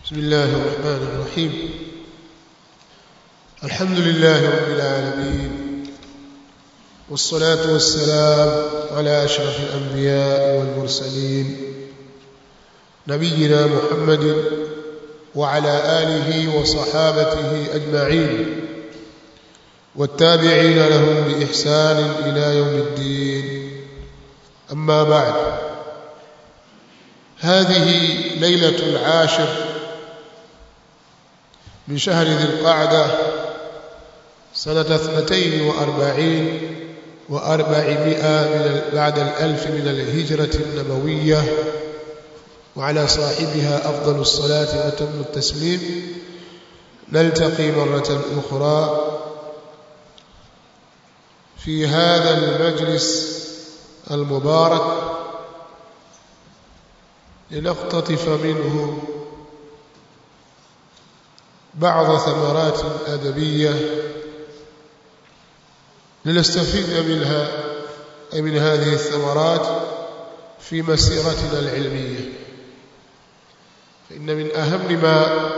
بسم الله الرحمن الرحيم الحمد لله رب العالمين والصلاة والسلام على أشرف الأنبياء والمرسلين نبينا محمد وعلى آله وصحابته أجمعين والتابعين لهم بإحسان إلى يوم الدين أما بعد هذه ليلة العاشر من شهر ذي القعدة سنة اثنتين وأربعين وأربعمائة من بعد الألف من الهجرة النبوية وعلى صاحبها أفضل الصلاة وتم التسليم نلتقي مرة أخرى في هذا المجلس المبارك لنقتطف منه بعض ثمرات أدبية لنستفيد منها أي من هذه الثمرات في مسيرتنا العلمية فإن من أهم ما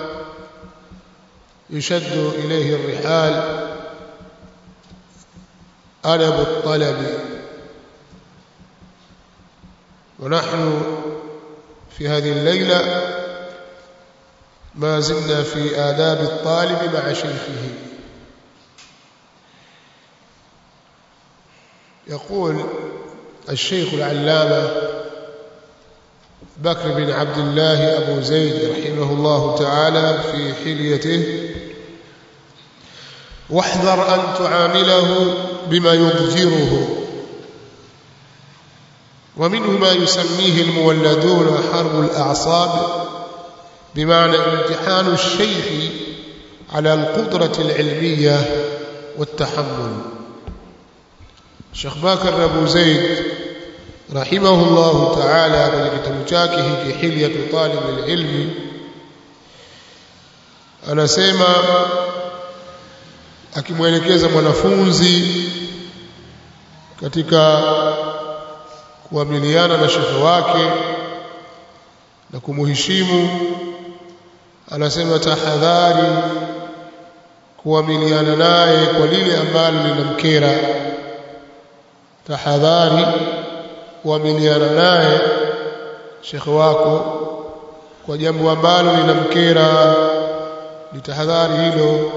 يشد إليه الرحال أدب الطلب ونحن في هذه الليلة ما زلنا في آداب الطالب مع شيخه يقول الشيخ العلامة بكر بن عبد الله أبو زيد رحمه الله تعالى في حليته واحذر أن تعامله بما يضجره ومنه ما يسميه المولدون حرب الأعصاب بمعنى امتحان الشيخ على القدرة العلمية والتحمل الشيخ باكر أبو زيد رحمه الله تعالى kwenye kitabu chake hiki hilyatu talib alilmi anasema akimwelekeza mwanafunzi katika kuamiliana na shekhe wake na kumuheshimu anasema tahadhari kuamiliana naye kwa lile ambalo linamkera tahadhari kuamiliana naye shekhe wako kwa jambo ambalo linamkera litahadhari hilo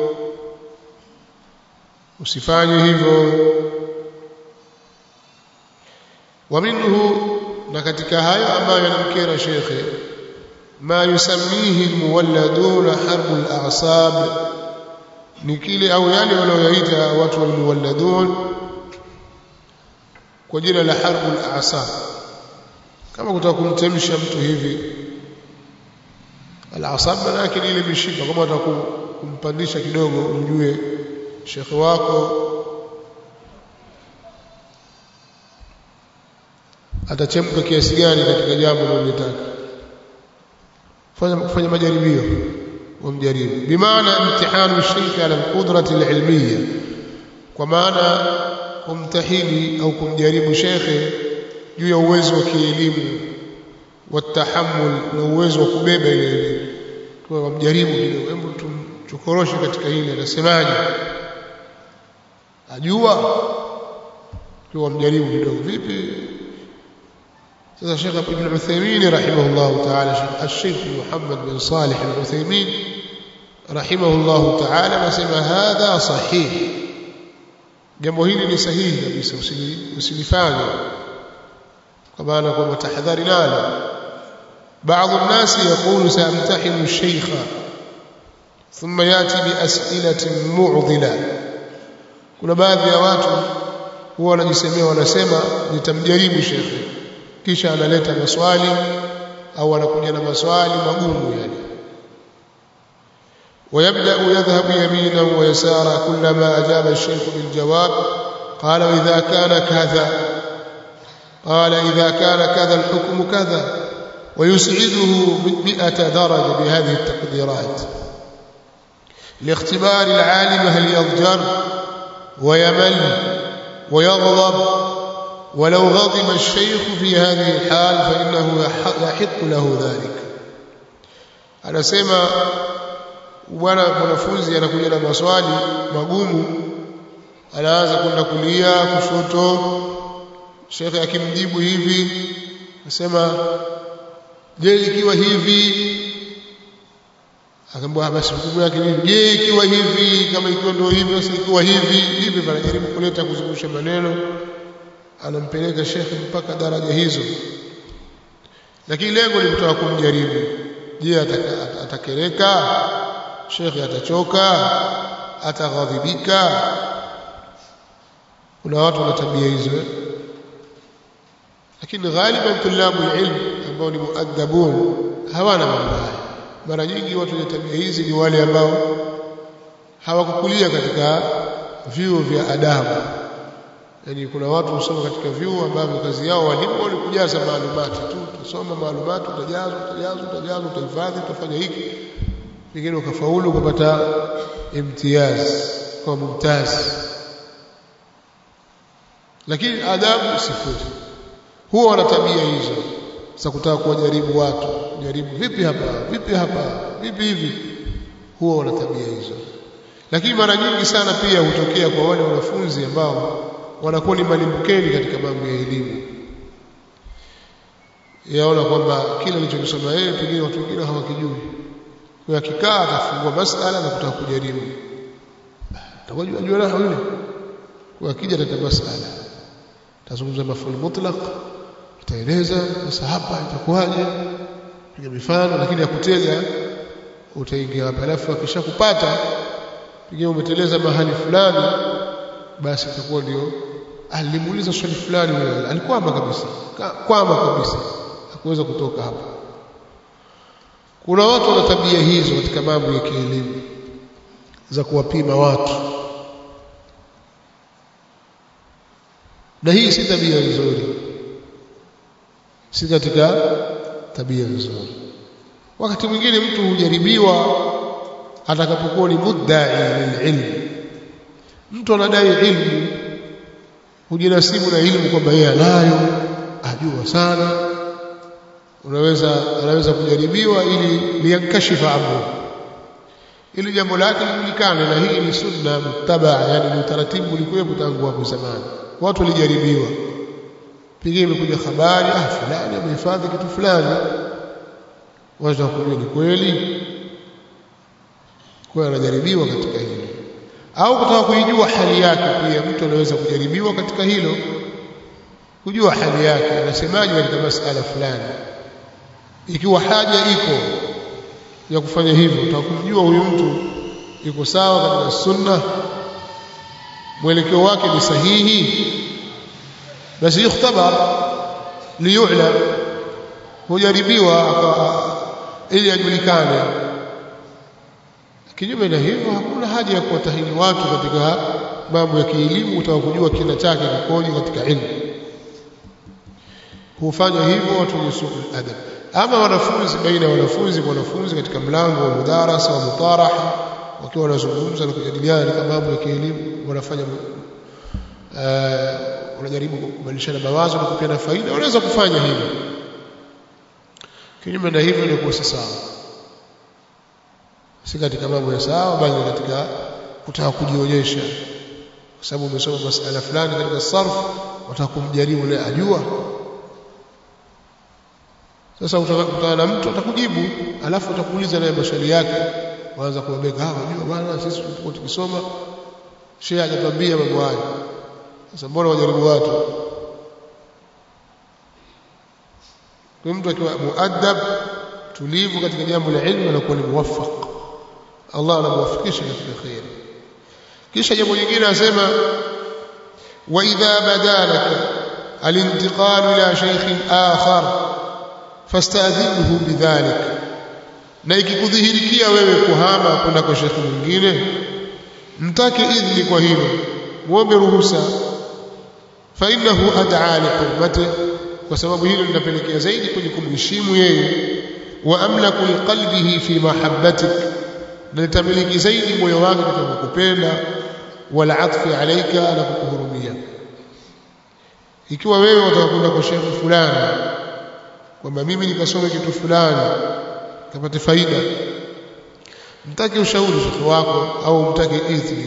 usifanye hivyo wa minhu na katika hayo ambayo yanamkera shekhe ma yusammihi almuwalladuna harbul a'sab ni kile au yale wanaoyaita watu walmuwalladun kwa jina la harbul a'sab kama kutaka kumtemsha mtu hivi al-a'sab maana yake ile mishipa kama unataka kumpandisha kidogo ujue shekhe wako atachemka kiasi gani katika jambo unalotaka fanya kufanya majaribio wamjaribu bimaana imtihanu shaykh ala alqudrati alilmiyya kwa maana kumtahini au kumjaribu shekhe juu ya uwezo wa kielimu watahammul na uwezo wa kubeba ile elimu kwa wamjaribu kidogo hebu tumchokoroshe katika hili anasemaje ajua kwa wamjaribu kidogo vipi sasa Sheikh Ibn Uthaymeen rahimahullah ta'ala Sheikh Muhammad bin Salih al-Uthaymeen rahimahullah ta'ala anasema hadha sahih jambo hili ni sahihi kabisa usilifanye kwa maana kwamba tahadhari nalo بعض الناس يقول سامتحن الشيخ ثم ياتي باسئله معضله kuna baadhi ya watu huwa wanajisemea wanasema nitamjaribu shekhe kisha analeta maswali au anakuja na maswali magumu yani ويبدا يذهب يمينا ويسارا كلما اجاب الشيخ بالجواب قال واذا كان كذا قال اذا كان كذا الحكم كذا ويسعده مئة درجة بهذه التقديرات لاختبار العالم هل يضجر ويمل ويغضب ولو غضب الشيخ في هذه الحال فإنه يحق له ذلك anasema bwana mwanafunzi anakuja na maswali magumu anaanza kwenda kulia kushoto shekhe akimjibu hivi anasema je ikiwa hivi akaambia basi hukumu yake nini je ikiwa hivi kama ikiwa ndio hivi basi ikiwa hivi hivi anajaribu kuleta kuzungusha maneno anampeleka shekhe mpaka daraja hizo lakini lengo ni kutaka kumjaribu je atakereka shekhe atachoka ataghadhibika kuna watu wana tabia hizo lakini ghaliban tulabu ilm ambao ni muadabun hawana mambo haya mara nyingi watu wenye tabia hizi ni wale ambao hawakukulia katika vyuo vya adabu yani kuna watu husoma katika vyuo ambavyo kazi yao walimu ni kujaza maalumati tu utasoma maalumati utajaza utajaza utajaza utahifadhi utafanya hiki pengine ukafaulu ukapata imtiyaz kwa mumtaz lakini adabu sifuri huwa wana tabia hizo za kutaka kuwajaribu watu jaribu vipi hapa vipi hapa vipi hivi huwa wana tabia hizo lakini mara nyingi sana pia hutokea kwa wale wanafunzi ambao wanakuwa ni malimbukeni katika mambo ya elimu yaona kwamba kile alichokisoma yeye pengine watu wengine hawakijui kwa akikaa atafungua masala na kutaka kujaribu atakujua jua na yule kwa akija tata masala tazungumza maful mutlaq utaeleza sasa hapa itakuwaje piga mifano lakini ya kutega utaingia hapa alafu akishakupata pengine umeteleza mahali fulani basi itakuwa ndio alimuuliza swali fulani wewe alikwama kabisa kwama kabisa hakuweza kutoka hapa kuna watu wana tabia hizo katika mambo ya kielimu za kuwapima watu na hii si tabia nzuri si katika tabia nzuri wakati mwingine mtu hujaribiwa atakapokuwa ni muddai lililm mtu anadai ilmu hujinasibu na ilmu kwamba yeye anayo ajua sana unaweza anaweza kujaribiwa ili liyankashifa amru ili jambo lake lijulikane na hii ni sunna muttabaa yani ni utaratibu ulikuwepo tangu hapo zamani watu walijaribiwa pengine imekuja habari ah fulani amehifadhi kitu fulani watu kujua ni kweli kwa anajaribiwa katika hilo au kutaka kuijua hali yake pia mtu anaweza kujaribiwa katika hilo kujua hali yake anasemaje katika masala fulani ikiwa haja iko ya kufanya hivyo utakumjua huyu mtu yuko sawa katika sunna mwelekeo wake ni sahihi basi yukhtabar liyu'lam hujaribiwa ili ajulikane kinyume na hivyo hakuna haja ya kuwatahini watu katika mambo ya kielimu utaka kujua kina chake kikoje katika ilmu hufanya hivyo watu wenye suku adab ama wanafunzi baina ya wanafunzi kwa wanafunzi katika mlango wa mudarasa wa mutaraha wakiwa wanazungumza na kujadiliana katika mambo ya kielimu wanafanya uh, wanajaribu kubadilishana mawazo na kupeana faida wanaweza kufanya hivyo kinyume na hivyo ni kuwa sawa si katika mambo ya sawa bali katika kutaka kujionyesha kwa sababu umesoma masala fulani katika sarf wataka kumjaribu naye ajua sasa utakutana na mtu atakujibu alafu atakuuliza naye maswali yake waanza kuwabeka ah unajua bwana sisi tulipokuwa tukisoma shehe hajatuambia mambo haya sasa mbona wajaribu watu kwa mtu akiwa muadab tulivu katika jambo la ilmu anakuwa ni muwaffaq Allah anamwafikisha katika khair kisha jambo lingine anasema wa idha badalaka alintiqal ila shaykh akhar fastadhinhu bidhalik na ikikudhihirikia wewe kuhama kwenda kwa shekhi mwingine mtake idhni kwa hilo muombe ruhusa fa innahu ad'a li hurmati kwa sababu hilo linapelekea zaidi kwenye kumheshimu yeye wa amlaku liqalbihi fi mahabbatik na litamiliki zaidi moyo wake katika kukupenda wala atfi alaika na kukuhurumia ikiwa wewe utakwenda kwa shekhi fulani kwamba mimi nikasome kitu fulani kapate faida mtake ushauri shekhe wako au mtake idhni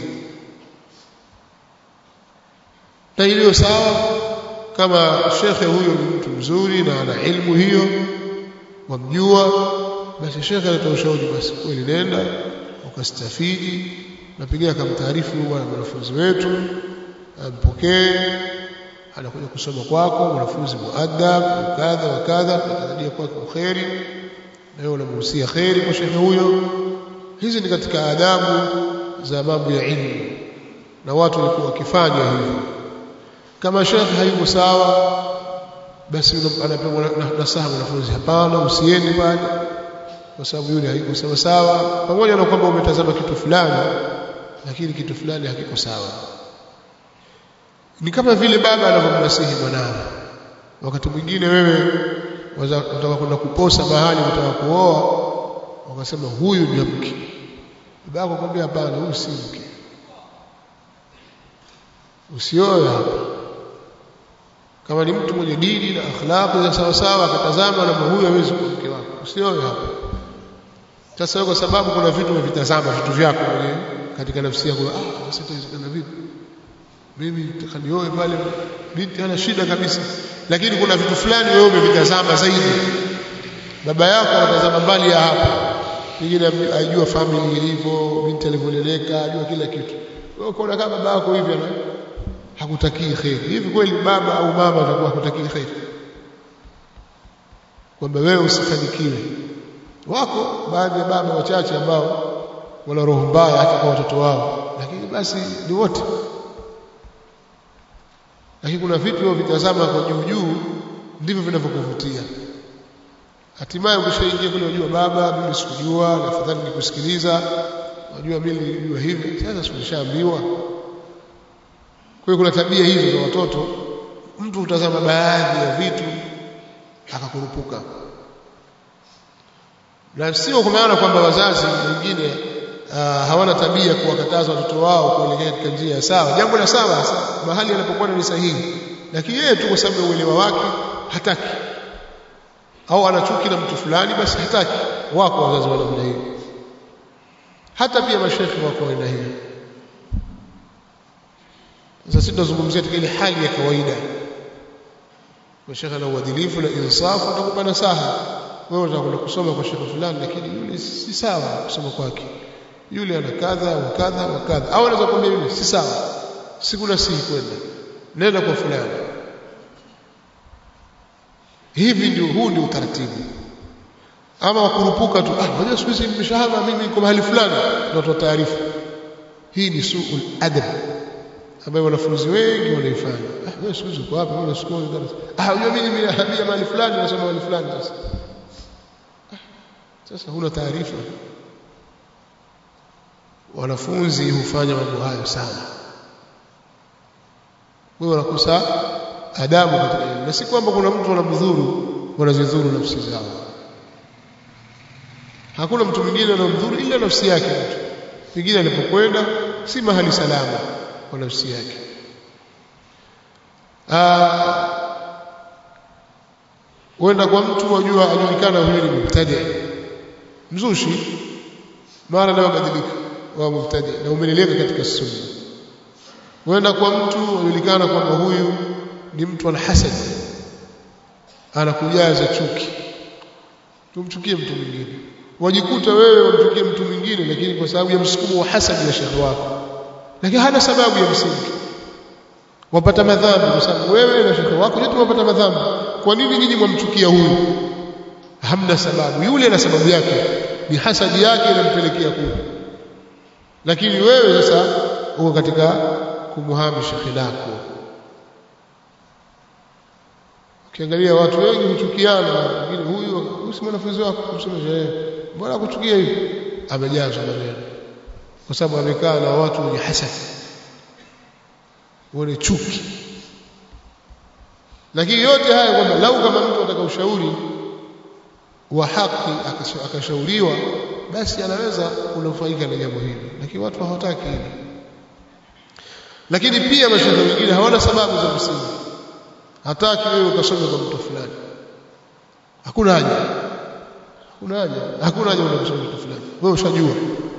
na iliyo sawa kama shekhe huyo ni mtu mzuri na ana ilmu hiyo wamjua basi shekhe anatoa ushauri basi kweli nenda ukastafidi na pengine akamtaarifu bwana mwanafunzi wetu ampokee anakuja kusoma kwako mwanafunzi muadab kadha wa kadha natarajia kwake kheri na wewe unamhusia kheri kwa shekhe huyo hizi ni katika adabu za mambo ya ilmu na watu walikuwa wakifanya hivyo kama shekhe hayuko sawa basi anapewa nasaha mwanafunzi hapana usiende pale kwa sababu yule haiko sawa sawa pamoja na kwamba umetazama kitu fulani lakini kitu fulani hakiko sawa ni kama vile baba anavyomnasihi mwanawe wakati mwingine wewe unataka kwenda kuposa mahali unataka kuoa wakasema huyu ni mke baba yako akwambia hapana huyu si mke usioe hapa kama ni mtu mwenye dini na akhlaqi za sawa sawa akatazama na huyu hawezi kuwa mke wako usioe hapa sasa kwa sababu kuna vitu umevitazama vitu vyako mwenyewe katika nafsi yako ah sasa itawezekana vipi mimi nataka nioe pale binti hana shida kabisa lakini kuna vitu fulani wewe umevitazama zaidi baba yako anatazama mbali ya hapa pengine ajua family ilivyo binti alivyoleleka ajua kila kitu wewe ukaona kama baba yako hivi ana hakutakii kheri hivi kweli baba au mama atakuwa hakutakii kheri kwamba wewe usifanikiwe wako baadhi ya baba wachache ambao wana roho mbaya hata kwa watoto wao lakini basi ni wote lakini kuna vitu vya vitazama kwa juu juu ndivyo vinavyokuvutia hatimaye ukishaingia kule unajua baba mimi sikujua na afadhali nikusikiliza unajua mimi nilijua hivi sasa sikushaambiwa kwa hiyo kuna tabia hizo za watoto mtu utazama baadhi ya vitu akakurupuka na sio kwa maana kwamba wazazi wengine uh, hawana tabia kuwakataza watoto wao kuelekea katika njia ya sawa jambo la sawa mahali anapokuwa ni sahihi lakini yeye tu kwa sababu ya uelewa wake hataki au anachuki na mtu fulani basi hataki wako wazazi wa namna hiyo hata pia mashekhi wako aina hiyo sasa sisi tunazungumzia katika ile hali ya kawaida mashekhi na uadilifu na insafu atakupa nasaha wewe utakwenda kusoma kwa shekhi fulani lakini yule si sawa kusoma kwake yule ana kadha wa kadha wa kadha au anaweza kumwambia yule si sawa sikuna sihi kwenda nenda kwa fulani hivi ndio huu ndio utaratibu ama wakurupuka tu ah unajua siku hizi nimeshahama mimi niko mahali fulani natoa taarifa hii ni suul adab ambayo wanafunzi wengi wanaifanya ah wewe siku hizi uko wapi wewe siku hizi ah unajua mimi nimehamia mahali fulani nasoma mahali fulani sasa sasa huna taarifa wanafunzi hufanya mambo hayo sana wewe unakosa adabu katika elimu na si kwamba kuna mtu anamdhuru wanazidhuru nafsi zao hakuna mtu mwingine anamdhuru ila nafsi yake mtu pengine alipokwenda si mahali salama kwa nafsi yake wenda kwa mtu wajua ajulikana huyo ni mubtadi mzushi mara leo badilika wa mubtadi na umeleleka katika sunna wenda kwa mtu ajulikana kwamba huyu ni mtu ana hasad anakujaza chuki tumchukie mtu mwingine wajikuta wewe wamchukie mtu mwingine lakini kwa sababu ya msukumo wa hasad ya shekhi wako lakini hana sababu ya msingi wapata madhambi kwa sababu wewe na shekhi wako yote wapata madhambi kwa nini nyinyi mwamchukia huyu hamna sababu yule na sababu yake ni hasadi yake inampelekea kule lakini wewe sasa uko katika kumuhami shekhi lako ukiangalia watu wengi huchukiana wengine huyu huyu si mwanafunzi wako kumsomesha yeye mbona kuchukia hivi amejazwa maneno kwa sababu amekaa na watu wenye hasad wenye chuki lakini yote haya kwamba lau kama mtu ataka ushauri wa haki akashauriwa basi anaweza kunufaika na jambo hili lakini watu hawataki hili lakini pia mashaikh wengine hawana sababu za msingi hataki wewe ukasome kwa mtu fulani hakuna haja kuna haja hakuna haja unasoma kitu fulani wewe ushajua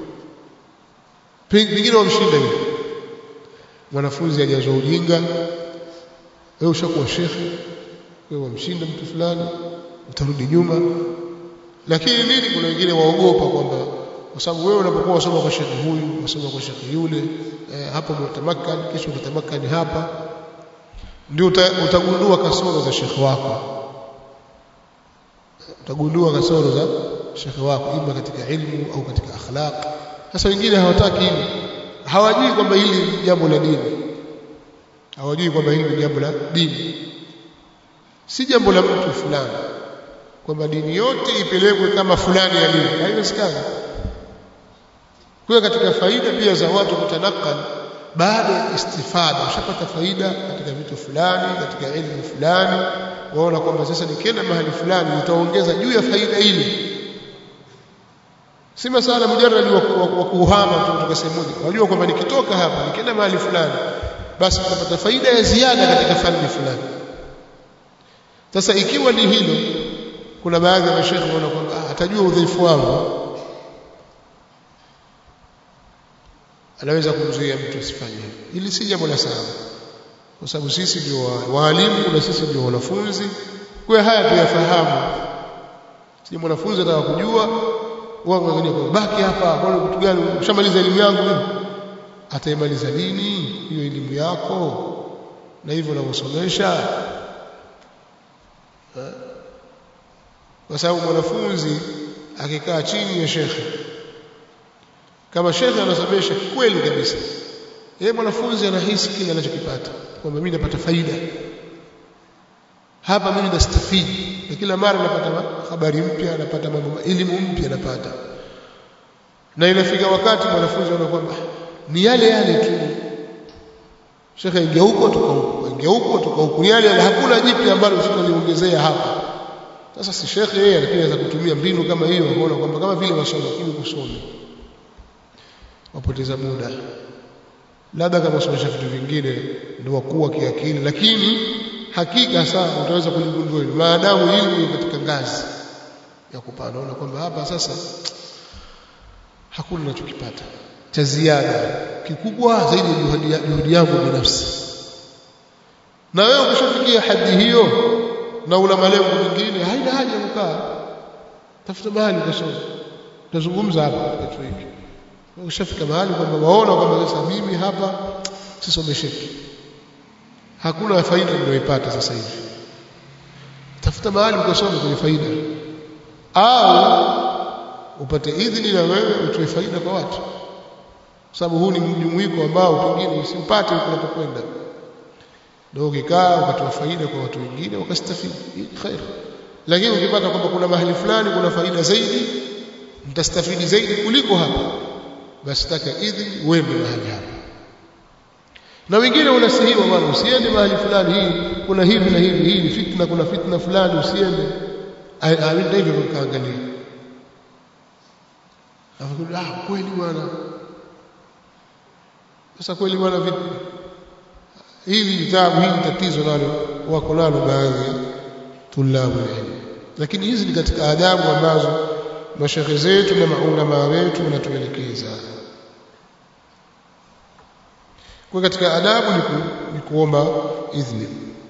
pengine wamshinda yule mwanafunzi ajazwa ujinga wewe ushakuwa shekhe wewe wamshinda mtu fulani utarudi nyuma lakini nini kuna wengine waogopa kwamba kwa sababu wewe unapokuwa wasoma kwa shekhe huyu wasoma kwa shekhe yule eh, hapo mtamakkani kesho utatamakani hapa ndio utagundua kasoro za shekhe wako utagundua kasoro za shekhe wako ima katika ilmu au katika akhlaq sasa wengine hawataki hili hawajui kwamba hili ni jambo la dini hawajui kwamba hili ni jambo la dini si jambo la mtu fulani kwamba dini yote ipelekwe kama fulani ya dini haiwezekani kwa katika faida pia za watu kutanakal baada ya istifada ushapata faida katika vitu fulani katika elimu fulani waona kwamba sasa nikienda mahali fulani nitaongeza juu ya faida ile si masala mujarrad wa kuhama tu kutoka sehemu moja wajua kwamba nikitoka hapa nikienda mahali fulani basi tutapata faida ya ziada katika fani fulani sasa ikiwa ni hilo kuna baadhi ya mashaikh wanaona kwamba atajua udhaifu wangu anaweza kumzuia mtu asifanye hivyo ili si jambo la sawa kwa sababu sisi ndio waalimu na sisi ndio wanafunzi kwa haya tuyafahamu si mwanafunzi anataka kujua wao wengine kwa baki hapa kwa kitu gani ushamaliza elimu yangu mimi ataimaliza lini hiyo elimu yako na hivyo unavyosomesha kwa sababu mwanafunzi akikaa chini ya shekhe kama shekhe anasomesha kweli kabisa yeye mwanafunzi anahisi kile anachokipata kwamba mimi napata faida hapa mimi nastafidi na kila mara napata habari mpya napata mambo elimu mpya napata na inafika wakati mwanafunzi anaona kwamba ni yale yale tu shekhe ingia huko toka huko ingia huko toka huko yale yale hakuna jipya ambalo usitaliongezea hapa sasa si shekhe yeye lakini anaweza kutumia mbinu kama hiyo kuona kwamba kama vile wasoma lakini kusoma wapoteza muda labda kama usomesha vitu vingine ndio wakuwa kiakili lakini hakika sana utaweza kuligundua hilo maadamu hili katika ngazi ya kupanda unaona kwamba hapa sasa hakuna ninachokipata cha ziada kikubwa zaidi ya juhudi yangu binafsi na wewe ukishafikia hadhi hiyo na una malengo mengine haina haja kukaa tafuta mahali utasoma tutazungumza hapa kitu hiki ukishafika mahali kwamba waona kwamba sasa mimi hapa sisomesheki hakuna faida ninayoipata sasa hivi tafuta mahali ukasome kwenye faida au upate idhini na wewe utoe faida kwa watu sababu huu ni mjumuiko ambao pengine usipate unapokwenda ndio ukikaa ukatoa faida kwa watu wengine wakastafidi khair lakini ukipata kwamba kuna mahali fulani kuna faida zaidi mtastafidi zaidi kuliko hapa basi taka idhini uende mahali hapa na wengine unasihiwa bwana usiende mahali fulani hii kuna hivi na hivi hii ni fitna kuna fitna fulani usiende aenda hivyo kaangalia afakuja ah kweli bwana sasa kweli bwana vipi hili vitabu hili tatizo nalo wako nalo baadhi ya tulabu ilmu lakini hizi ni katika adabu ambazo mashekhe zetu na maulama wetu wanatuelekeza kwa katika adabu ni, ku, ni kuomba idhni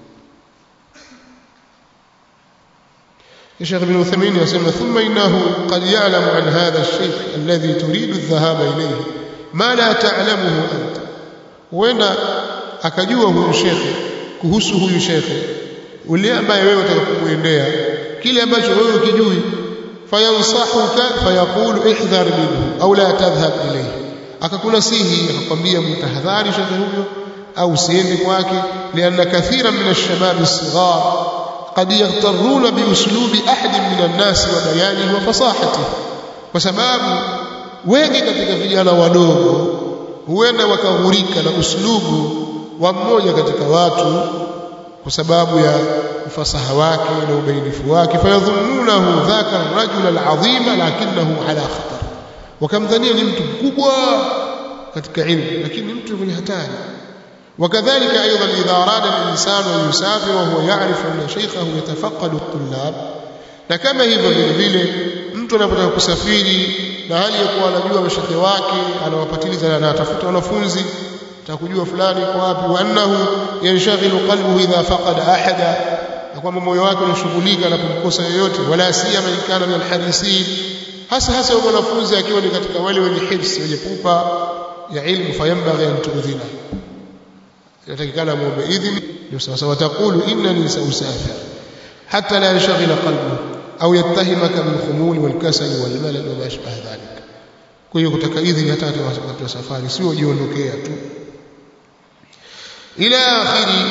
الشيخ ابن عثيمين يسمى ثم إنه قد يعلم عن هذا الشيخ الذي تريد الذهاب إليه ما لا تعلمه أنت وين akajua huyu shekhe kuhusu huyu shekhe ule ambaye wewe utakapomuendea kile ambacho wewe ukijui fayansahuka fayaqulu ihdhar minhu au la tadhhab ilayhi akakunasihi akakwambia mtahadhari shekhe huyo au usiende kwake lianna kathira min ash-shabab as-sighar قد يغترون باسلوب احد من الناس وبيانه وفصاحته kwa sababu wengi katika vijana wadogo huenda wakaghurika na uslubu wa mmoja katika watu kwa sababu ya ufasaha wake na ubainifu wake fayadhunnunahu dhaka rajul alazima lakinahu ala khatar wakamdhania ni mtu mkubwa katika ilmu lakini mtu mwenye hatari وكذلك أيضا إذا أراد الإنسان أن يسافر وهو يعرف أن شيخه يتفقد الطلاب na kama hivyo vile vile mtu mtu anapotaka kusafiri na hali ya kuwa anajua mashekhe wake anawapatiliza na anatafuta wanafunzi atakujua fulani kwa wapi wa annahu yanshaghilu qalbuhu idha faqada ahada na kwamba moyo wake unashughulika anapomkosa yoyote wala siyama in kana min alharisin hasa hasa yule mwanafunzi akiwa ni katika wale wenye hifsi wenye pupa ya ilmu fayambaghi an tuudhina inatakikana muombe idhini ndio sawa sawa taqulu innani sausafir hatta la yanshghila qalbuhu au yattahimaka bil khumul wal kasal wal malal wa ma ashbaha dhalik kwa hiyo kutaka idhini hata wakati wa safari sio jiondokea tu ila akhiri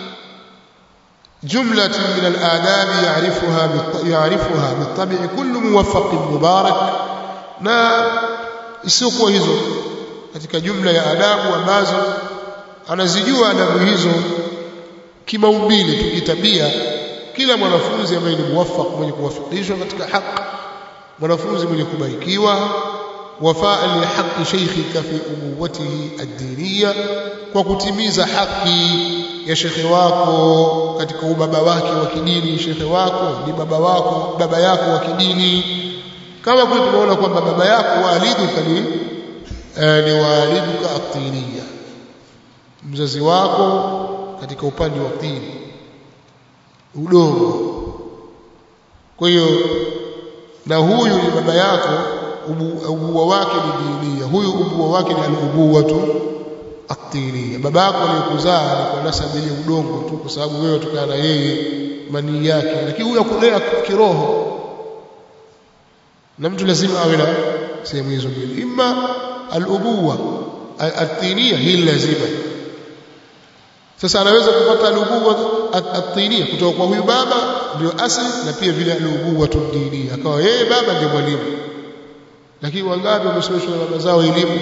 جملة من الآداب يعرفها يعرفها بالطبع كل موفق مبارك na isiyokuwa hizo katika jumla ya adabu ambazo anazijua adabu hizo kimaumbile tu kitabia kila mwanafunzi ambaye ni muwaffaq mwenye kuwafikishwa katika haki mwanafunzi mwenye kubarikiwa wafaa lihaqi sheikhika fi ubuwatihi ad-diniya kwa kutimiza haki ya shekhe wako katika ubaba wake wa kidini shekhe wako ni baba wako baba yako wa kidini kama kule tumeona kwamba baba yako waliduka ni eh, ni waliduka atiniya mzazi wako katika upande wa dini udongo kwa hiyo na huyu ni baba yako ubuwa wake ni dinia huyu ubuwa wake ni al-ubuwa tu atiniya baba yako aliyokuzaa ni kwa nasabu ile udongo tu kwa sababu wewe tukana na yeye manii yake lakini huyu akulea kiroho na mtu lazima awe na sehemu hizo mbili imma al-ubuwa atiniya hii lazima sasa anaweza kupata al-ubuwa at-tiniya kutoka kwa huyu baba ndio asili na pia vile al-ubuwa tudiniya akawa yeye baba ndiye mwalimu lakini wangapi wamesomeshwa na baba zao elimu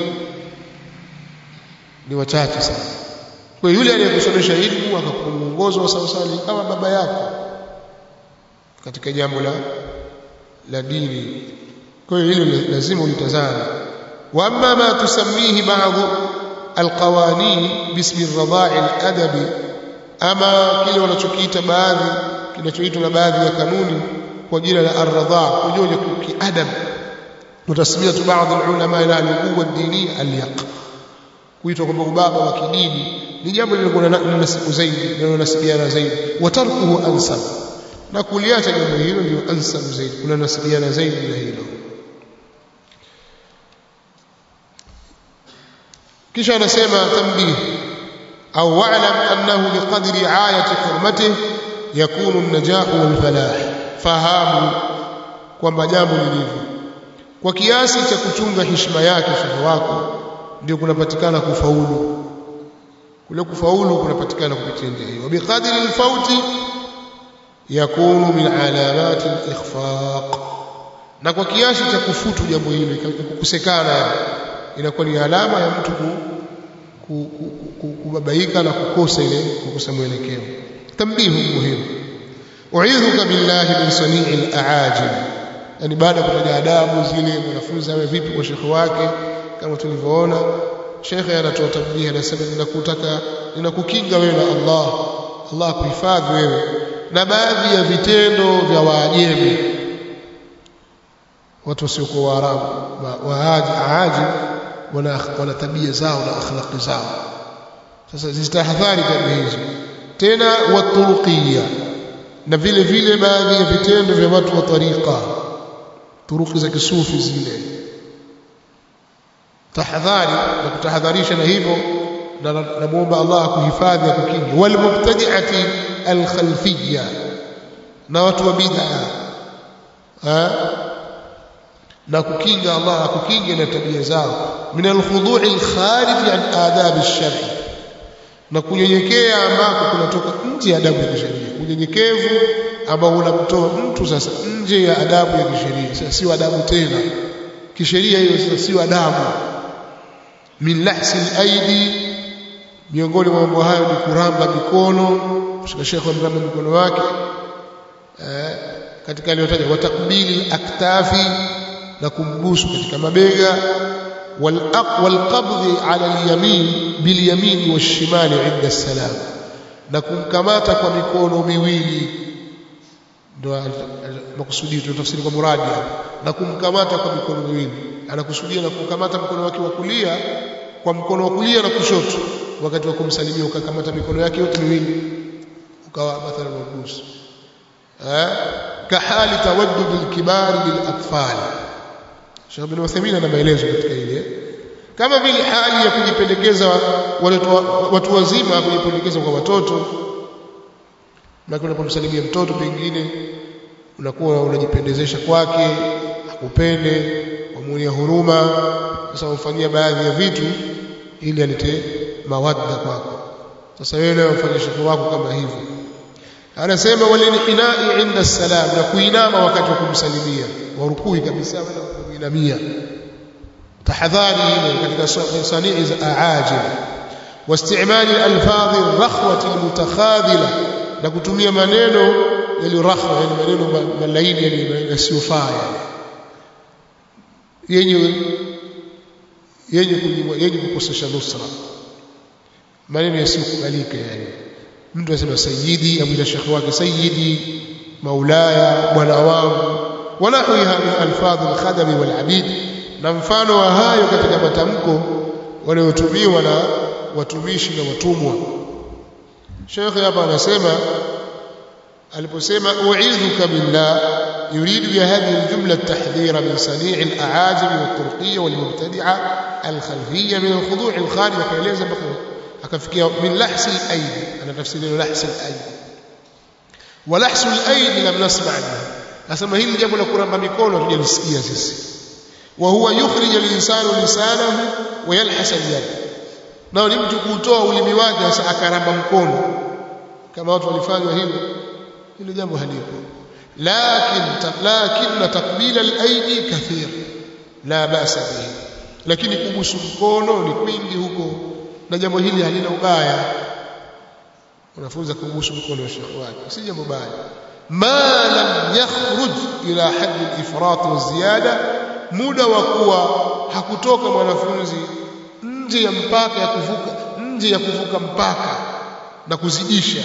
ni wachache sana kwa yule aliyekusomesha elimu akakupa mwongozo wa sawasawa kama baba yako katika jambo la la dini kwa hiyo hilo lazima ulitazame wa amma ma tusammihi ba'dhu alqawanin bismi ar-radha'i al-adabi ama kile wanachokiita baadhi kinachoitwa na baadhi ya kanuni kwa jina la ar-radha' kujua kiadab وتسميه بعض العلماء الى الابوه الدينيه اليق kuitwa kwamba ubaba wa kidini ni jambo lililokuwa na nasibu zaidi linalonasibiana zaidi watarkuhu ansab na kuliacha jambo hilo ndio ansab zaidi kuna nasibiana zaidi na hilo kisha anasema tambih au wa'lam annahu biqadri ayati hurmatihi yakunu an-najah wal falah fahamu kwamba jambo lilivyo kwa kiasi cha kuchunga heshima yake shehe wako ndio kunapatikana kufaulu kule kufaulu kunapatikana kupitia njia hiyo biqadri alfauti yakunu min alamat alikhfaq na kwa kiasi cha kufutu jambo hilo kukosekana inakuwa ni alama ya mtu kubabaika na kukosa ile kukosa mwelekeo tambihu muhimu uidhuka billahi min sanii alaajib yani baada ya kutaja adabu zile mwanafunzi awe vipi kwa shekhe wake kama tulivyoona shekhe anatoa tabia anasema ninakutaka ninakukinga wewe na Allah Allah kuhifadhi wewe na baadhi ya vitendo vya waajemi watu wasiokuwa waarabu waaji aaji wana, wana tabia zao na akhlaqi zao sasa zistahadhari tabia hizo tena waturuqia na vile vile baadhi ya vitendo vya watu wa tariqa turuki za kisufi zile tahadhari na kutahadharisha na hivyo na namuomba Allah akuhifadhi akukinge wal mubtadi'ati al khalfiyya na watu wa bid'a na kukinga Allah akukinge na tabia zao min al khudu' al kharij an adab al shari na kunyenyekea ambako kunatoka nje ya adabu ya kisheria unyenyekevu ambao unamtoa mtu sasa nje ya adabu ya kisheria sasa sio adabu tena kisheria hiyo sasa sio adabu min lahsi al-aidi miongoni mwa mambo hayo ni kuramba mikono kushika shekhe mramba mikono wake eh, katika aliyotaja watakbili aktafi na kumbusu katika mabega والقبض على اليمين باليمين والشمال عند السلام na kumkamata kwa mikono miwili ndio makusudi tunatafsiri kwa muradi na kumkamata kwa mikono miwili anakusudia na kumkamata mkono wake wa kulia kwa mkono wa kulia na kushoto wakati wa kumsalimia ukakamata mikono yake yote miwili ukawa mathalan wabusu eh kahali tawaddud alkibar lilatfal Sheikh Ibn Uthaymeen ana maelezo katika ile kama vile hali ya kujipendekeza watu wazima kujipendekeza kwa watoto na unapomsalimia mtoto pengine unakuwa unajipendezesha kwake akupende umuonia huruma sasa umfanyia baadhi ya vitu ili alete mawadda kwako sasa wewe nawe ufanye shekhi wako kama hivyo anasema walinhinai inda salam na kuinama wakati wa kumsalimia warukui kabisa wala kuinamia tahadhari ile katika sanii za aajil واستعمال الالفاظ الرخوه المتخاذله na kutumia maneno yaliyo rakhwa yani maneno malaini yani yasiyofaa yenye yenye yenye kukosesha nusra maneno yasiyokubalika yani mtu anasema sayyidi amwita shekhi wake sayyidi maulaya bwana wangu wanahuiha min alfadhi alkhadami walabid na mfano wa hayo katika matamko wanayotumiwa na watumishi na watumwa shekhi hapa anasema aliposema u'idhuka billah يريد بهذه الجملة التحذير من صنيع الأعاجم والترقية والمبتدعة الخلفية من الخضوع الخارج فيليز akafikia min lahsi al-aidi ana tafsiri lahsi al-aidi wa lahsu al-aidi lam nasma' anhu asema hili jambo la kuramba mikono tujalisikia sisi wa huwa yukhrij al-insanu lisanahu wa yalhas al-yad nao ni mtu kutoa ulimi wake sasa akaramba mkono kama watu walifanywa hivyo hilo jambo halipo lakin lakin taqbil al-aidi kathir la ba'sa bihi lakini kubusu mkono ni kwingi huko na jambo hili halina ubaya unafunza kubusu mkono wa shekhi wake si jambo baya ma lam yakhruj ila hadd al-ifrat wa ziyada muda wa kuwa hakutoka mwanafunzi nje ya mpaka ya kuvuka nje ya kuvuka mpaka na kuzidisha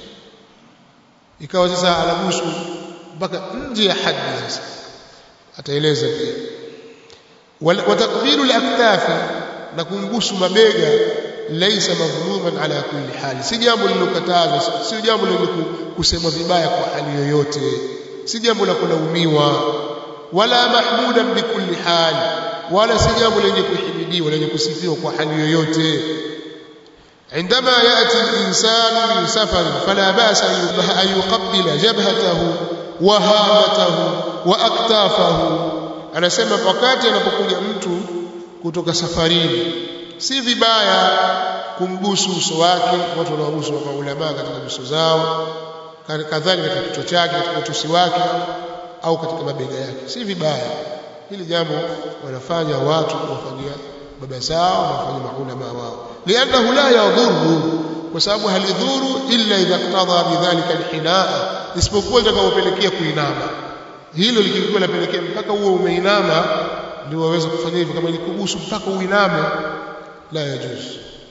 ikawa sasa anabusu mpaka nje ya haddi sasa ataeleza pia wa takbiru al-aktafi na kumbusu mabega laisa madhmuman ala kulli hali si jambo lilokatazwa si jambo lenye kusemwa vibaya kwa hali yoyote si jambo la kulaumiwa wala mahmudan bikulli hali wala si jambo lenye kuhimidiwa lenye kusifiwa kwa hali yoyote عندما يأتي الإنسان من سفر فلا بأس أن يقبل جبهته وهامته وأكتافه أنا سمع wakati anapokuja mtu kutoka safarini si vibaya kumbusu uso wake watu wanaobusu wa maulama katika uso zao kadhalika katika kichwa chake katika utosi wake au katika mabega yake si vibaya hili jambo wanafanya watu wafanyia baba zao na wafanyia maulama wao liannahu la yadhuru kwa sababu halidhuru illa idha iqtada bidhalika alhinaa isipokuwa itakapopelekea kuinama hilo likikuwa lapelekea mpaka huo umeinama ndio waweza kufanya hivyo kama ilikubusu mpaka uiname لا يجوز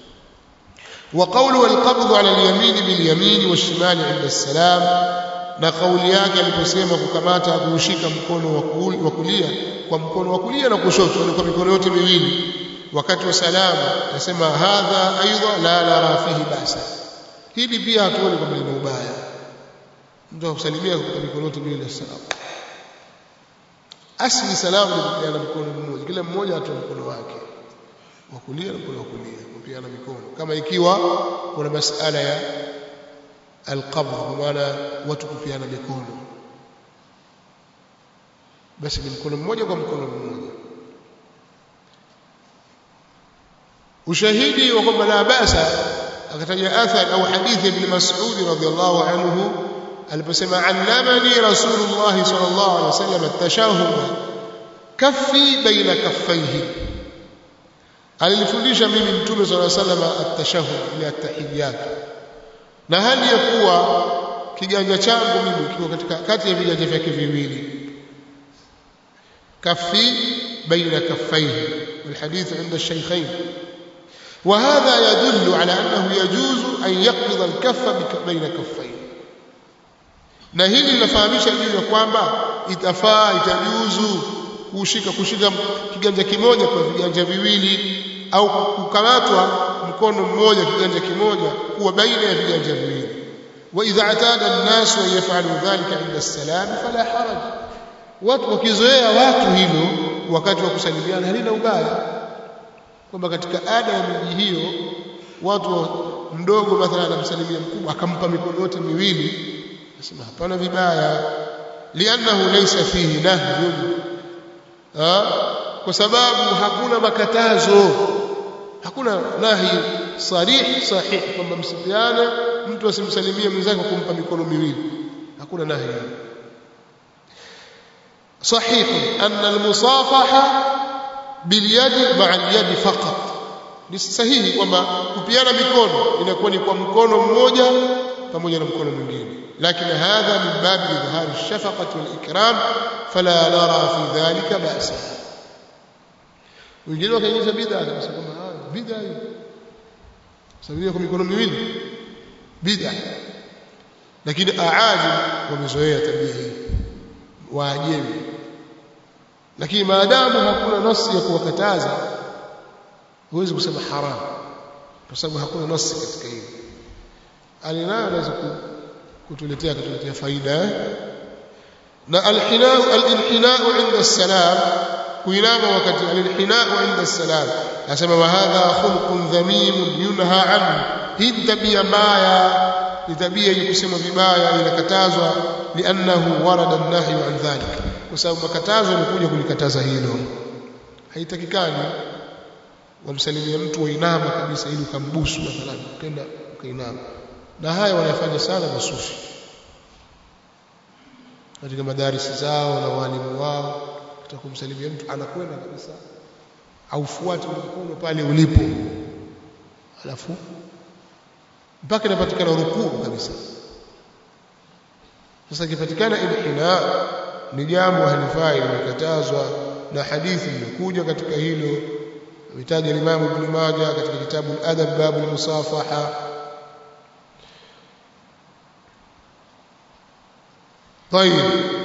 وقوله القبض على اليمين باليمين والشمال عند السلام na kauli yake aliposema kukamata kuushika mkono wa kulia kwa mkono wa kulia na kushoto ni kwa mikono yote miwili wakati wa salamu nasema hadha aidha la nara fihi basa hili pia hatuoni kwamba lina ubaya mtu akusalimia kwa mikono yote miwili ya salamu asli salamu ni kupeana mkono mmoja kila mmoja atoe mkono wake wa kulia na mkono wa kulia kupeana mikono kama ikiwa kuna masala ya alqabd kwa maana watu kupeana mikono basi ni mkono mmoja kwa mkono mmoja ushahidi wa kwamba la basa akataja athar au hadithi ibn Mas'ud radhiyallahu anhu aliposema allamani rasulullah sallallahu alaihi wasallam at-tashahhud kaffi baina kaffaihi alinifundisha mimi mtume swalla sallam at-tashahhud ile at-tahiyyat na hali ya kuwa kiganja changu mimi kiko katika kati ya viganja vyake viwili kafi baina kaffaihi والحديث عند الشيخين وهذا يدل على أنه يجوز أن يقبض الكف بين كفين na hili linafahamisha juu ya kwamba itafaa itajuzu kushika kushika kiganja kimoja kwa viganja viwili au kukamatwa mkono mmoja kiganja kimoja kuwa baina ya viganja viwili wa idha atada an-nas wa yafalu dhalika inda as-salam fala haraj watu wakizoea watu hilo wakati wa kusalimiana halina ubaya kwamba katika ada ya miji hiyo watu mdogo mathalan anamsalimia mkubwa akampa mikono yote miwili nasema hapana vibaya liannahu laysa fihi nahyun kwa sababu hakuna makatazo hakuna nahi sarih sahih kwamba msipiane mtu asimsalimie mwenzake kwa kumpa mikono miwili hakuna nahi صحيح أن المصافحة باليد مع اليد فقط ni sahihi kwamba kupiana mikono inakuwa ni kwa mkono mmoja pamoja na mkono mwingine lakini hadha min babi idhhari shafaqati wal ikram fala nara fi dhalika ba'sa wengine wakaingiza bid'a akasema kwamba bid'a hiyo sababu kwa mikono miwili bid'a lakini aajim wamezoea tabia hii waajemi lakini maadamu hakuna nasi ya kuwakataza huwezi kusema haram kwa sababu hakuna nasi katika hili alinayo anaweza kutuletea kutuletea faida na alhinau alinhinau inda salam kuinama wakati alinhinau inda salam asema wa hadha khulqun dhamim yunha anhu hii tabia mbaya ni tabia yenye kusema vibaya inakatazwa liannahu warada an-nahyu an dhalik kwa sababu makatazo yamekuja kulikataza hilo haitakikani wamsalimia mtu wainama kabisa ili ukambusu mathalan ukenda ukainama na haya wanafanya sana masufi katika madarisi zao na walimu wao kumsalimia mtu anakwenda kabisa aufuate mkono pale ulipo alafu mpaka inapatikana rukuu kabisa sasa ikipatikana inhina ni jambo halifai limekatazwa na hadithi imekuja katika hilo ametaja Imam Ibn Majah katika kitabu al-Adab babu al-musafaha طيب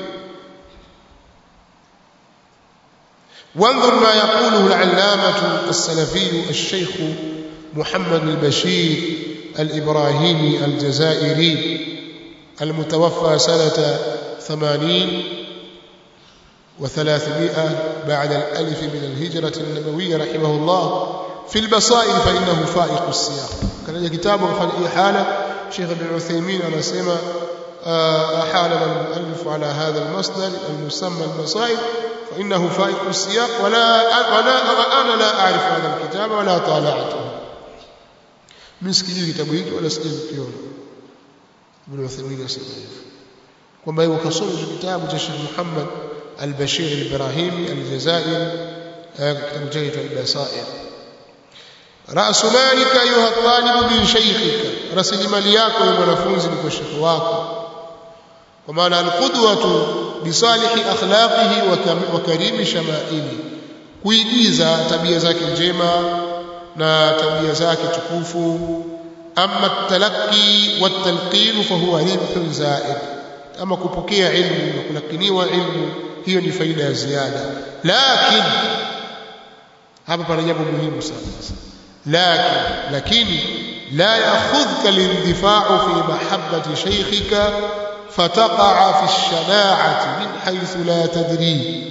وانظر ما يقوله العلامة السلفي الشيخ محمد البشير الإبراهيمي الجزائري المتوفى سنة ثمانين وثلاثمائة بعد الألف من الهجرة النبوية رحمه الله في البصائر فإنه فائق السياق كان كتابه فعل إحالة شيخ ابن عثيمين أنا سمع أحالنا المؤلف على هذا المصدر المسمى البصائر فإنه فائق السياق ولا ولا أنا لا أعرف هذا الكتاب ولا طالعته msikilize kitabu hiki wala sijakiona Ibn Uthaymeen anasema hivyo kwamba yeye kasoma kitabu cha Sheikh Muhammad al-Bashir al-Ibrahimi al-Jazairi kitabu chake al-Basair رأس مالك أيها الطالب من شيخك رسل مالياك يا mwanafunzi ni kwa shekhi wako kwa maana alqudwatu bisalihi akhlaqihi wa karimi shamaili kuigiza tabia zake njema na tabia zake tukufu amma talaqi watalqin fahuwa ribhun zaid ama kupokea ilmu na kulakiniwa ilmu hiyo ni faida ya ziada lakini hapa pana jambo muhimu sana lakini lakini la ya'khudhka lindifa'u fi mahabbati shaykhika fataqa'a fi ash-shana'ati min haythu la tadri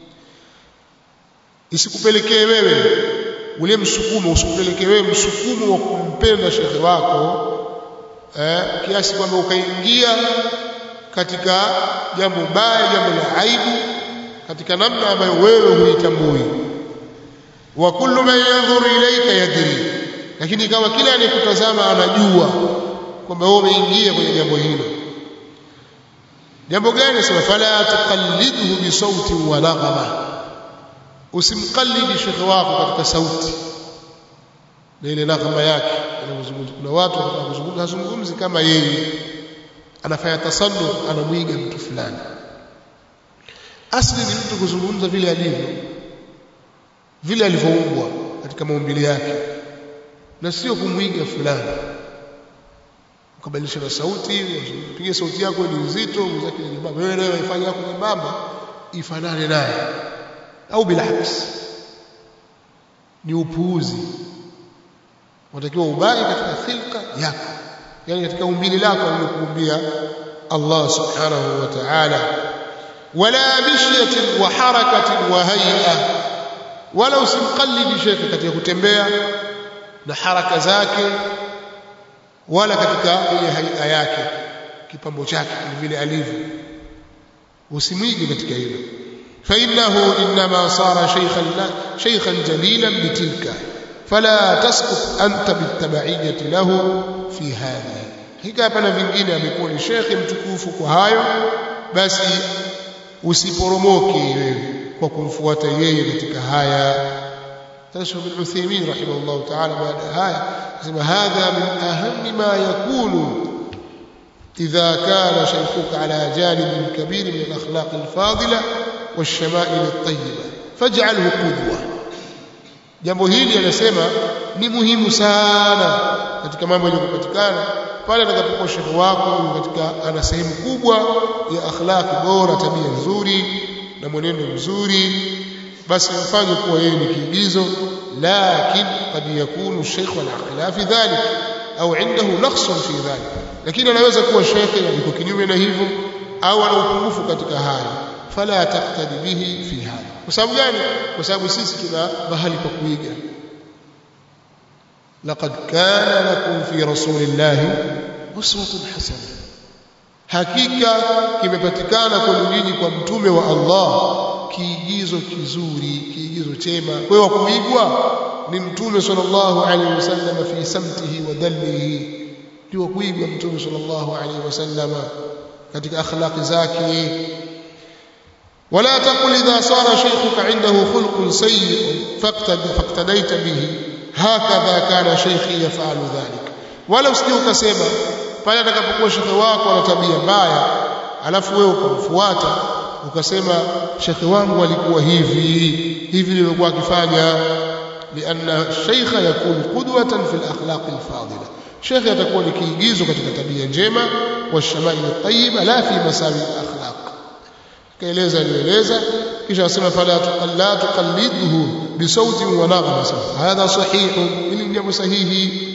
isikupelekee wewe ule msukumo usikupeleke wewe msukumo wa kumpenda shekhe wako eh, kiasi kwamba ukaingia katika jambo baya jambo la aibu katika namna ambayo wewe huitambui wa kullu man yanzuru ilayka yadri lakini kama kila anayekutazama anajua kwamba wewe umeingia kwenye jambo hilo jambo gani sema fala tuqallidhu bi sauti wa naghama usimqallidi shekhe wako katika sauti na ile naghama yake anazungumza kuna watu wanazungumza hazungumzi kama yeye anafanya tasannu anamwiga mtu fulani asli ni mtu kuzungumza vile alivyo vile alivyoumbwa katika maumbile yake na sio kumwiga fulani ukabadilisha na sauti piga sauti yako ni nzito mzaki ni nyembamba wewe nayo ifanye yako nyembamba ifanane naye au bilaks ni upuuzi unatakiwa ubaki katika khilqa yako yani katika umbili lako alilokuumbia Allah subhanahu wa ta'ala wala mishyatin wa harakatin wa hay'a wala usimqallidi shekhe katika kutembea na haraka zake wala katika ile haia yake kipambo chake vile alivyo usimwige katika hilo فإنه إنما صار شيخا شيخا جليلا بتلك فلا تسقط أنت بالتبعية له في هذه hika hapana vingine amekuwa ni shekhe mtukufu kwa hayo basi usiporomoke wewe kwa kumfuata yeye katika haya تشرح ابن عثيمين رحمه الله تعالى بعد هاي هذا من أهم ما يكون إذا كان شيخك على جانب كبير من الأخلاق الفاضلة والشمائل الطيبة فاجعله قدوة jambo hili anasema ni muhimu sana katika mambo yaliyopatikana pale atakapokuwa shekhe wako katika ana sehemu kubwa ya akhlaqi bora tabia nzuri na mwenendo mzuri basi mfanye kuwa yeye ni kiigizo lakin qad yakunu shaykh ala khilafi dhalik au indahu naqsun fi dhalik lakini anaweza kuwa shekhe yuko kinyume na hivyo au ana upungufu katika haya fala taqtadi bihi fi hada kwa sababu gani kwa sababu sisi tuna mahali pa kuiga laqad kana lakum fi rasulillahi uswatun hasana hakika kimepatikana kwenu nyinyi kwa mtume wa Allah kiigizo kizuri kiigizo chema kwa hiyo kuigwa ni mtume sallallahu alaihi wasallam fi samtihi wa dallihi ndio kuigwa mtume sallallahu alaihi wasallam katika akhlaqi zake ولا تقل إذا صار شيخك عنده خلق سيء فاقتد فاقتديت به هكذا كان شيخي يفعل ذلك ولا usije ukasema pale atakapokuwa shekhe wako ana tabia mbaya alafu wewe ukamfuata ukasema shekhe wangu alikuwa hivi hivi nilikuwa akifanya lianna sheikha yakun qudwatan fi al-akhlaq al-fadila shekhe atakuwa ni kiigizo katika tabia njema wa shamail at-tayyiba la fi masawi al-akhlaq kaeleza alieleza kisha asema fala tuqalla tuqallidhu bi sautin wa naghma hadha sahih ili jambo sahihi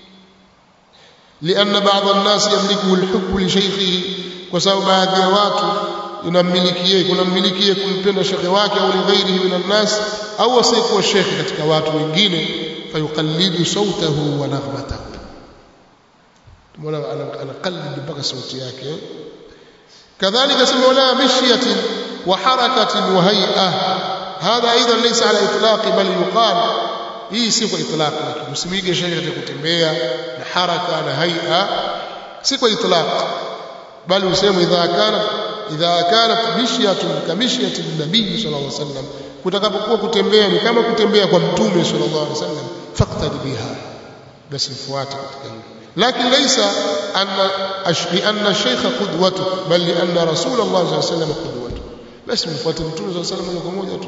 لأن بعض الناس يملكه الحب لشيخه وسبب baadhi ya watu inamilikie kunamilikie kumpenda shekhe wake au lighairihi min annas au asiyekuwa shekhe katika watu wengine fayuqallidu sautahu wa naghmatahu tumeona anaqallid mpaka sauti yake كذلك سمع ولا مشية وحركة وهيئة هذا أيضا ليس على إطلاق بل يقال hii si kwa itlaq lakini usimige shekhe katika kutembea na haraka na haia si kwa itlaq bali useme idha kana idha kanat mishyatun kamishyatin nabii sallallahu alaihi wasallam kutakapokuwa kutembea ni kama kutembea kwa mtume sallallahu alaihi wasallam faqtad biha basi mfuate katika hilo لكن ليس أن لأن الشيخ قدوته بل لأن رسول الله صلى الله عليه وسلم قدوته بس من فات الرسول صلى الله عليه وسلم moja tu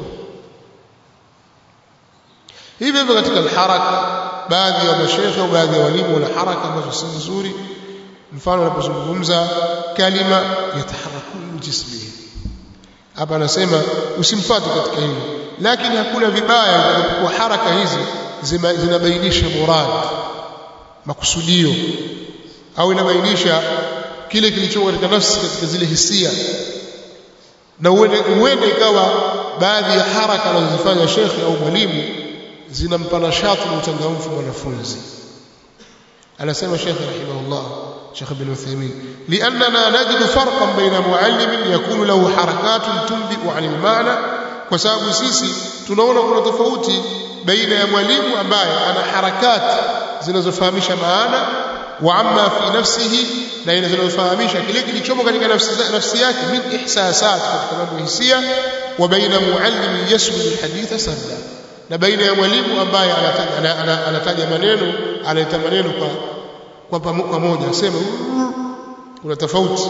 hivi hivyo katika alharaka baadhi ya mashekhe au baadhi ya walimu wana haraka ambazo si nzuri mfano anapozungumza kalima yataharakun jismihi hapa anasema usimfuate katika hilo lakini hakuna vibaya kwa haraka hizi zinabainisha murad makusudio au inabainisha kile kilicho katika nafsi katika zile hisia na uende ikawa baadhi ya haraka anazozifanya shekhe au mwalimu zinampa nashati na uchangamfu mwanafunzi anasema shekhe rahimahullah شيخ ابن عثيمين لأننا نجد فرقا بين معلم يكون له حركات تنبئ عن المعنى وسبب sisi tunaona kuna tofauti baina ya mwalimu ambaye ana harakati zinazofahamisha maana wa amma fi nafsihi na zinazofahamisha kile kilichomo katika nafsi, nafsi yake min ihsasat katika mambo hisia wa baina muallim yaswi alhadith sarda na baina ya mwalimu ambaye anataja, anataja maneno analeta maneno kwa kwa pamoja asema kuna tofauti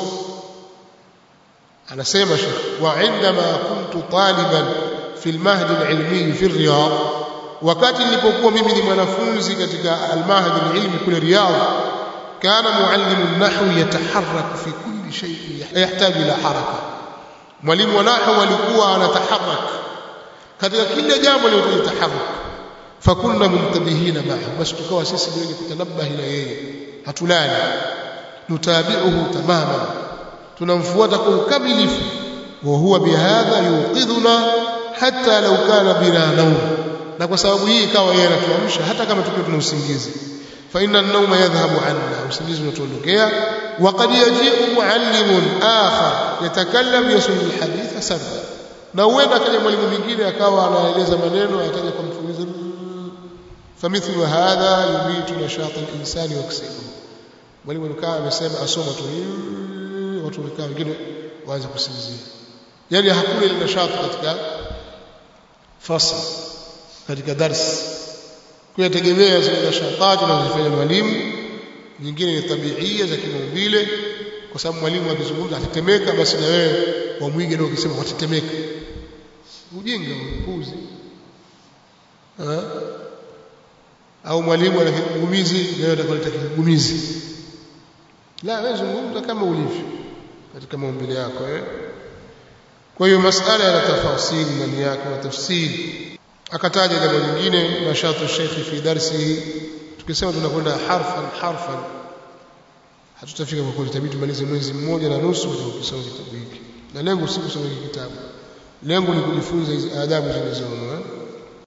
anasema shekh wa indama kuntu taliban fi almahdi alilmi fi riyadh wakati nilipokuwa mimi ni mwanafunzi katika almahdi alilmi kule riyadh كان معلم النحو يتحرك في كل شيء يحتاج إلى حركة mwalimu wa nahwu alikuwa anataharak katika kila jambo linalohitaji taharuk fakunna muntabihina ma'a basi tukawa sisi ni wenye kutanabahi na yeye hatulali nutabi'uhu tamaman tunamfuata kwa ukamilifu wa huwa bihadha yuqidhuna hatta law kana bina nawm na kwa sababu hii ikawa yeye anatuamsha hata kama tukiwa tuna usingizi fa inna an-nawma yadhhabu anna usingizi unatuondokea wa qad yaji'u muallimun akhar yatakallam yasul al-hadith sarda na huenda akaja mwalimu mwingine akawa anaeleza maneno ataja kwa mfululizo famithlu hadha yubitu nashata al-insani wa kasbu mwalimu alikaa amesema asoma tu watu wamekaa wengine waanze kusinzia yani hakuna ile nashati katika fasl katika darsi kuyategemea zile nashatati anazofanya mwalimu nyingine ni tabiia za kimaumbile kwa sababu mwalimu akizungumza atetemeka basi na wewe wamwige ndio ukisema watetemeka ujinga upuzi au mwalimu ana kigumizi na wewe utakaleta kigumizi la wewe zungumza kama ulivyo katika maumbile yako eh kwa hiyo masala yana tafasiri ndani yake na tafsiri akataja jambo lingine nashatu shekhi fi darsihi tukisema tunakwenda harfan harfan hatutafika kwa kweli itabidi tumalize mwezi mmoja na nusu kwa kusoma kitabu hiki na lengo si kusoma hiki kitabu lengo ni kujifunza hizi adabu zilizomo